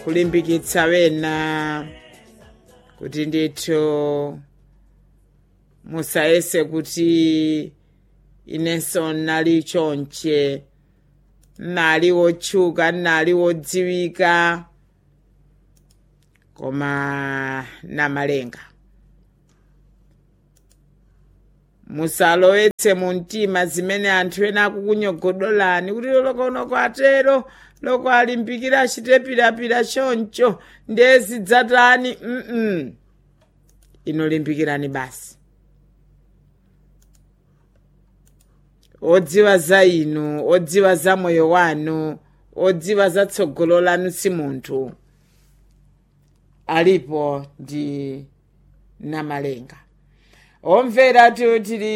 kulimbikitsa wena kuti ndithu musayese kuti inenso nali chonche nali wotchuka nali wodziwika koma namalenga musalowetse mu mtima zimene anthu ena akukunyogodolani kuti lolokonoko atero loko alimbikira achite pirapira choncho ndezi dzatani mm ino limbikirani basi odziwa za inu odziwa za moyo wanu odziwa za tsogolo lanu si munthu alipo ndi namalenga omvera tili